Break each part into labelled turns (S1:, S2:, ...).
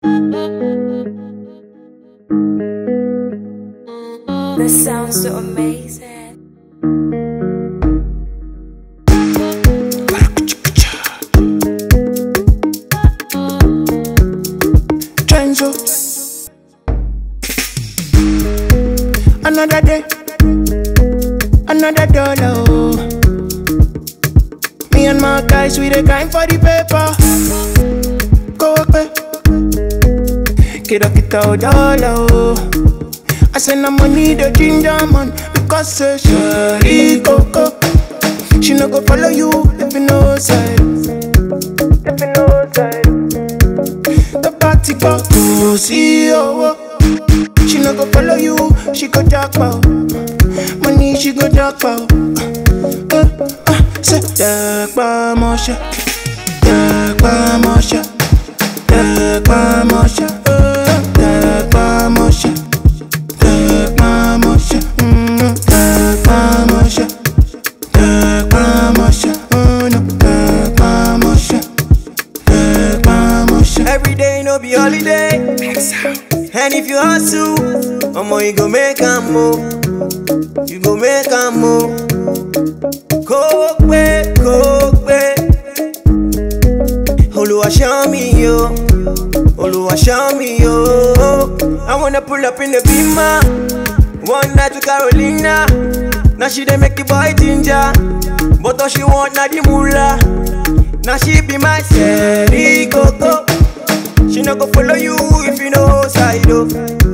S1: This sounds so amazing.
S2: Trenzo. Another day, another dollar. Oh. Me and my guys, we the grind for the paper. Go away, get up, get out, dollar. Oh. I send her money, the ginger man, because say she coco. She no go follow you, if you know side. If you know side. The party go to see oh, She no go follow you, she go jackpot. Money she go jackpot. Uh, uh, say jackpot mosha, jackpot mosha, jackpot mosha, uh, jackpot mosha, jackpot mosha, mm, jackpot mosha, jackpot mosha, oh no, jackpot mosha.
S3: Every day no be holiday. And if you hustle, omo you go make a move. You go make a move. Kó pé kó pé. Olúwa show me yo. Olúwa show me yo. I wanna pull up in the beamer. One night with Carolina. Now she dey make the boy ginger. But all she want na the moolah. Now she be my Sherry Coco. She no go follow you if you know side oh.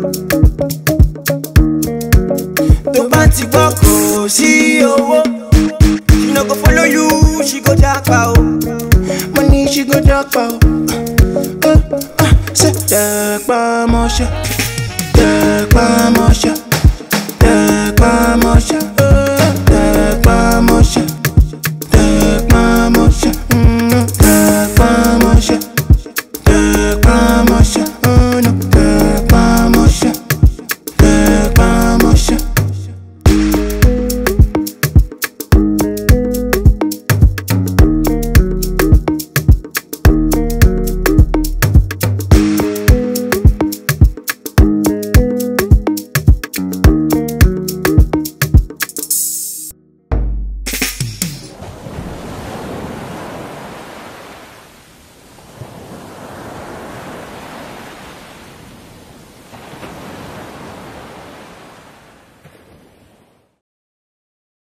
S3: Tó bá ti gbọ́ kò sí owó. She no go follow you, she go japa o.
S2: Money she go jackpot. Uh, uh, say jackpot mosha, jackpot mosha,